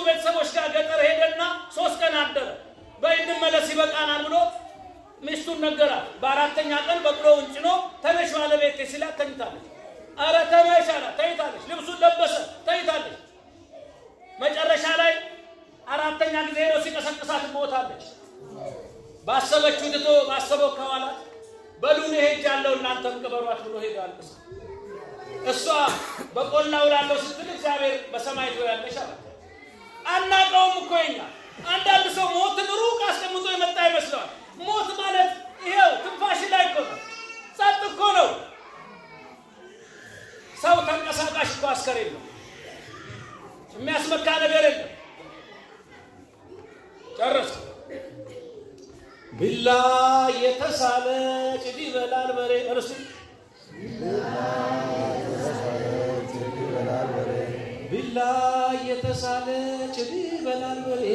ቤተሰቦች ጋር ገጠር ሄደና ሶስት ቀን አደረ። በይ እንመለስ ይበቃናል ብሎ ሚስቱን ነገራት። በአራተኛ ቀን በቅሎውን ጭኖ ተነሽ ባለቤቴ ሲላት ተኝታለች። አረ ተነሽ አላት። ተኝታለች። ልብሱን ለበሰ። ተኝታለች። መጨረሻ ላይ አራተኛ ጊዜ ሄዶ ሲቀሰቅሳት ሞታለች። ባሰበችው ትቶ ባሰበው ከኋላት በሉን ሄጃለሁ እናንተም ቅበሯት ብሎ ሄዶ አልቅሳ እሷ በቆላ ውላለሁ ስትል እግዚአብሔር በሰማይ ያለሽ አላት። አናውቀውም እኮ የኛ አንዳንድ ሰው ሞትን ሩቅ አስቀምጦ የመጣ ይመስለዋል። ሞት ማለት ይሄው ትንፋሽ ላይ እኮ ነው፣ ጸጥ እኮ ነው። ሰው ተንቀሳቃሽ እኮ አስከሬን ነው። የሚያስመካ ነገር የለም። ጨረሰ። ቢላ የተሳለ ጭድ ይበላል በሬ እርሱ ቢላ የተሳለ ጭድ ይበላል በሬ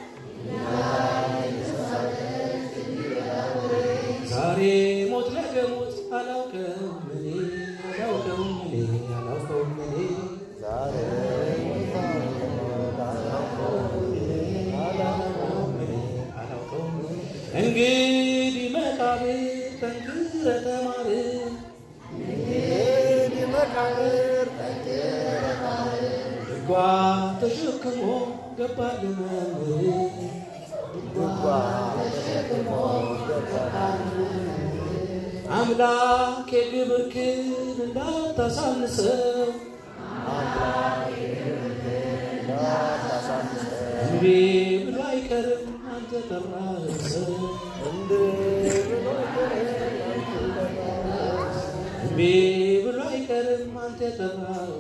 ዛሬ ሞት ነገ ሞት አላውቀውም እኔ አላውቀውም እኔ አላውቀውም እኔ እንግዲህ መቃብር ጠንክረ ተማር ድጓ ተሸክሞ ገባል መምህር አምላክ የግብርክን እንዳታሳንሰው እንዴ ብሎ አይቀርም አንተ ጠራህ ሰው እምቢ ብሎ አይቀርም አንተ የጠራኸው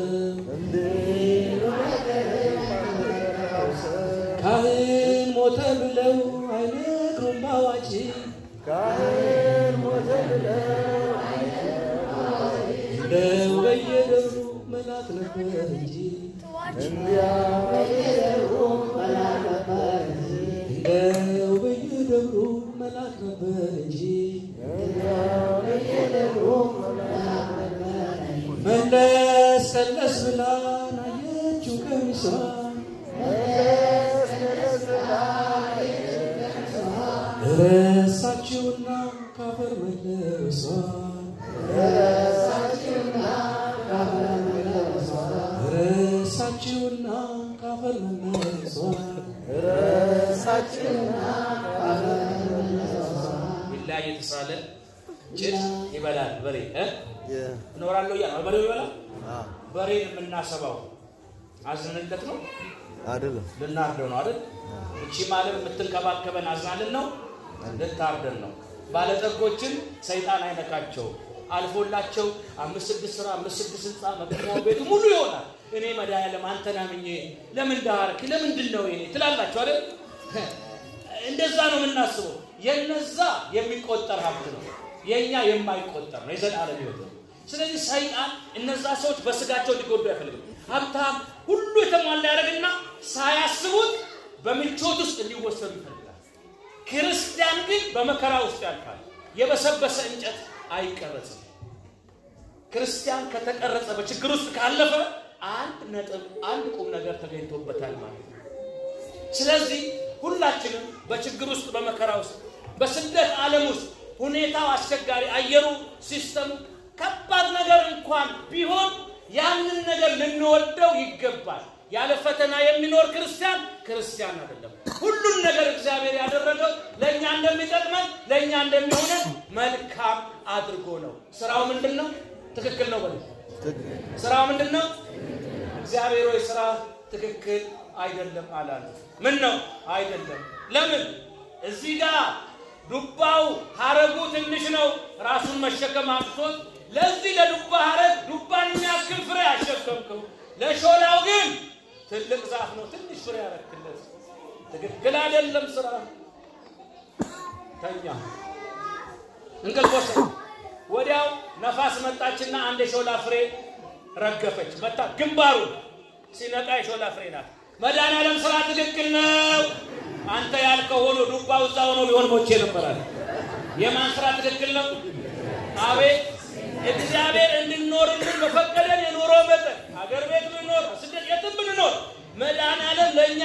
ሰው ካህን ሞተ ብለው አይነግሩም ባዋጅ እንደው በየደብሩ መላክ ነበር እንጂ እንደው በየደብሩ መላክ ነበር እንጂ መለስ ቀለስ ብላ ናየችው ቀሚሷ ረሳችውና ካፈር መለሷ ረሳችውና ካፈር መለሷ ቢላ የተሳለ ጭድ ይበላል በሬ እ እኖራለሁ እያለ በሬው ይበላል። በሬን የምናሰባው አዝንለት ነው አይደለም ልናርደው ነው አይደል? እቺ ማለት የምትንከባከበን አዝናልን ነው ልታርደን ነው። ባለጠጎችን ሰይጣን አይነካቸው አልፎላቸው አምስት ስድስት ስራ አምስት ስድስት ህንፃ መኪናው ቤቱ ሙሉ ይሆናል። እኔ መድኃኒዓለም አንተን አምኜ ለምን ዳርክ ለምንድን ነው ይሄ ትላላችሁ አይደል? እንደዛ ነው የምናስበው። የነዛ የሚቆጠር ሀብት ነው፣ የእኛ የማይቆጠር ነው፣ የዘላለም ህይወት ነው። ስለዚህ ሰይጣን እነዛ ሰዎች በስጋቸው ሊጎዱ አይፈልግም። ሀብታም ሁሉ የተሟላ ያደርግና ሳያስቡት በምቾት ውስጥ እንዲወሰዱ ይፈልጋል። ክርስቲያን ግን በመከራ ውስጥ ያልፋል። የበሰበሰ እንጨት አይቀረጽም። ክርስቲያን ከተቀረጸ በችግር ውስጥ ካለፈ አንድ ነጥብ አንድ ቁም ነገር ተገኝቶበታል ማለት ነው። ስለዚህ ሁላችንም በችግር ውስጥ በመከራ ውስጥ በስደት ዓለም ውስጥ ሁኔታው አስቸጋሪ፣ አየሩ፣ ሲስተሙ ከባድ ነገር እንኳን ቢሆን ያንን ነገር ልንወደው ይገባል። ያለ ፈተና የሚኖር ክርስቲያን ክርስቲያን አይደለም። ሁሉን ነገር እግዚአብሔር ያደረገው ለእኛ እንደሚጠቅመን ለእኛ እንደሚሆነን መልካም አድርጎ ነው። ስራው ምንድን ነው? ትክክል ነው በሉ። ስራው ምንድን ነው? እግዚአብሔር ወይ ስራ ትክክል አይደለም አላለ። ምን ነው አይደለም? ለምን? እዚህ ጋር ዱባው ሀረጉ ትንሽ ነው፣ ራሱን መሸከም አቅቶት ለዚህ ለዱባ ሀረግ ዱባን የሚያክል ፍሬ አሸከምከው። ለሾላው ግን ትልቅ ዛፍ ነው፣ ትንሽ ፍሬ ያረክለት። ትክክል አይደለም ስራ። ተኛ፣ እንቅልፍ ወሰደ። ወዲያው ነፋስ መጣችና አንድ የሾላ ፍሬ ረገፈች፣ መታ ግንባሩ ሲነቃ የሾላ ፍሬ ናት። መድኃኒዓለም ስራ ትክክል ነው። አንተ ያልከው ሆኖ ዱባው እዛ ሆኖ ቢሆን ሞቼ ነበራል። የማን ስራ ትክክል ነው? አቤት እግዚአብሔር እንድንኖርልን በፈቀደን የኑሮ መጠን ሀገር ቤት ብንኖር ስደት የትም ብንኖር መድኃኒዓለም ለእኛ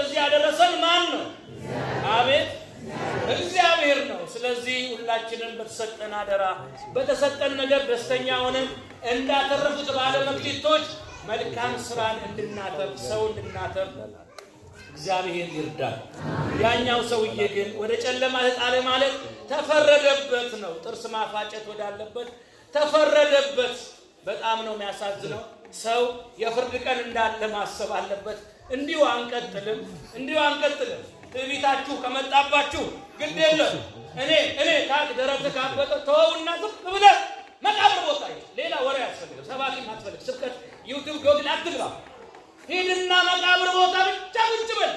ለዚህ ያደረሰን ማን ነው? አቤት እግዚአብሔር ነው። ስለዚህ ሁላችንም በተሰጠን አደራ በተሰጠን ነገር ደስተኛ ሆነን እንዳተረፉት ባለ መክሊቶች መልካም ስራን እንድናተርፍ ሰው እንድናተርፍ እግዚአብሔር ይርዳል። ያኛው ሰውዬ ግን ወደ ጨለማ ተጣለ ማለት ተፈረደበት ነው። ጥርስ ማፋጨት ወዳለበት ተፈረደበት። በጣም ነው የሚያሳዝነው። ሰው የፍርድ ቀን እንዳለ ማሰብ አለበት። እንዲሁ አንቀጥልም፣ እንዲሁ አንቀጥልም። ትዕቢታችሁ ከመጣባችሁ ግድ የለም እኔ እኔ ካቅ ደረት ካበጠ ተወውና ዝም ብለህ መቃብር ቦታ ሂድ። ሌላ ወሬ አያስፈልግም። ሰባኪ አትፈልግ። ስብከት ዩቱብ ጎግል አትግባ። ሂድና መቃብር ቦታ ብቻ ቁጭ በል።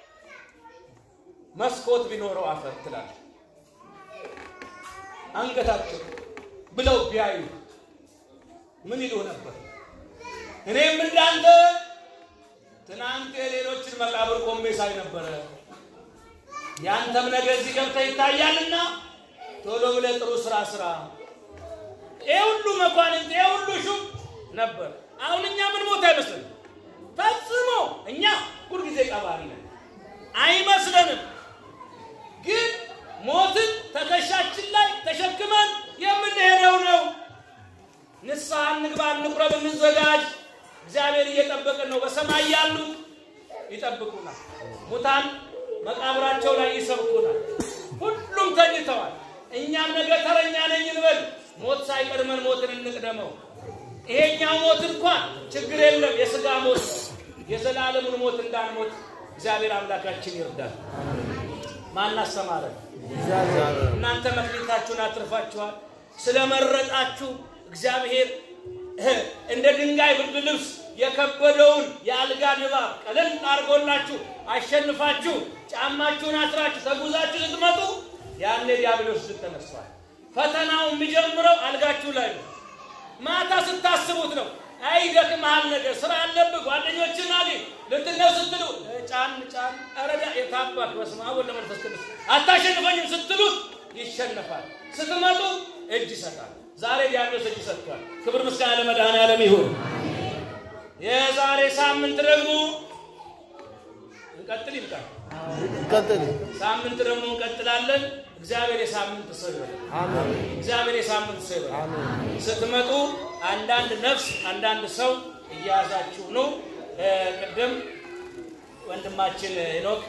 መስኮት ቢኖረው አፈር ትላለህ። አንገታቸው ብለው ቢያዩ ምን ይሉ ነበር? እኔም እንዳንተ ትናንት የሌሎችን መቃብር ቆሜ ሳይ ነበረ። ያንተም ነገር እዚህ ገብተህ ይታያልና ቶሎ ብለህ ጥሩ ስራ ስራ። ይህ ሁሉ መኳንንት ይህ ሁሉ ሹም ነበር። አሁን እኛ ምን ቦታ አይመስልም ፈጽሞ። እኛ ሁልጊዜ ቀባሪ ነን አይመስለንም። ግን ሞትን ትከሻችን ላይ ተሸክመን የምንሄደው ነው። ንስሐ እንግባ፣ እንቁረብ፣ እንዘጋጅ። እግዚአብሔር እየጠበቀን ነው። በሰማይ ያሉት ይጠብቁናል። ሙታን መቃብራቸው ላይ ይሰብኩናል። ሁሉም ተኝተዋል። እኛም ነገ ተረኛ ነኝ እንበል። ሞት ሳይቀድመን ሞትን እንቅደመው። ይሄኛው ሞት እንኳን ችግር የለም፣ የስጋ ሞት ነው። የዘላለሙን ሞት እንዳንሞት እግዚአብሔር አምላካችን ይርዳል። ማን አስተማረን? እናንተ መክሊታችሁን አትርፋችኋል። ስለመረጣችሁ እግዚአብሔር እንደ ድንጋይ ብርድ ልብስ የከበደውን የአልጋ ድባብ ቀለል አድርጎላችሁ አሸንፋችሁ ጫማችሁን አስራችሁ ተጉዛችሁ ስትመጡ ያኔ ዲያብሎስ ድል ተነስቷል። ፈተናው የሚጀምረው አልጋችሁ ላይ ነው። ማታ ስታስቡት ነው። አይ ደክመሃል፣ ነገር ስራ አለብህ፣ ጓደኞችን አግኝ ልትነው ስትሉ ጫን ጫን ረዳ የታባክ በስመ አብ ወወልድ ወመንፈስ ቅዱስ አታሸንፈኝም ስትሉት ይሸነፋል። ስትመጡ እጅ ይሰጣል። ዛሬ ዲያብሎስ እጅ ሰጥቷል። ክብር ምስጋና ለመድኃኔዓለም ይሁን። የዛሬ ሳምንት ደግሞ እንቀጥል ይልቃል። እንቀጥል። ሳምንት ደግሞ እንቀጥላለን። እግዚአብሔር የሳምንት ሰው ይበላል። እግዚአብሔር የሳምንት ሰው ይበላል። ስትመጡ አንዳንድ ነፍስ አንዳንድ ሰው እያያዛችሁ ነው። ቅድም ወንድማችን ሄኖክ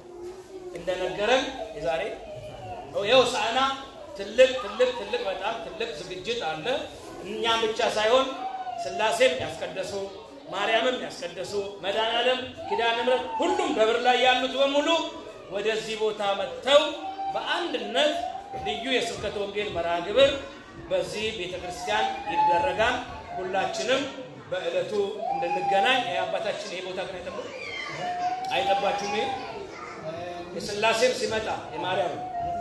እንደነገረን የዛሬ የሆሳዕና ትልቅ ትልቅ ትልቅ በጣም ትልቅ ዝግጅት አለ። እኛም ብቻ ሳይሆን ሥላሴም ያስቀደሱ ማርያምም ያስቀደሱ መድኃኔዓለም ኪዳነ ምሕረት ሁሉም በብር ላይ ያሉት በሙሉ ወደዚህ ቦታ መጥተው በአንድነት ልዩ የስብከተ ወንጌል መርሃ ግብር በዚህ ቤተ ክርስቲያን ይደረጋል። ሁላችንም በዕለቱ እንድንገናኝ የአባታችን ይሄ ቦታ ግን አይጠባ አይጠባችሁም። ይሄ የሥላሴም ሲመጣ የማርያም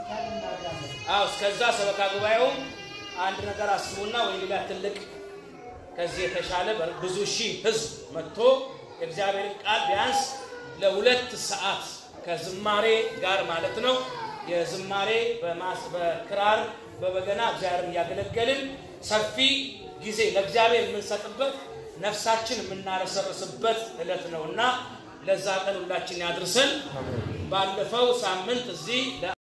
አዎ፣ እስከዛ ሰበካ ጉባኤውም አንድ ነገር አስቡና ወይ ሌላ ትልቅ ከዚህ የተሻለ ብዙ ሺህ ሕዝብ መጥቶ የእግዚአብሔርን ቃል ቢያንስ ለሁለት ሰዓት ከዝማሬ ጋር ማለት ነው የዝማሬ በክራር በበገና እግዚአብሔርን እያገለገልን ሰፊ ጊዜ ለእግዚአብሔር የምንሰጥበት ነፍሳችን የምናረሰርስበት ዕለት ነው እና ለዛ ቀን ሁላችን ያድርሰን። ባለፈው ሳምንት እዚህ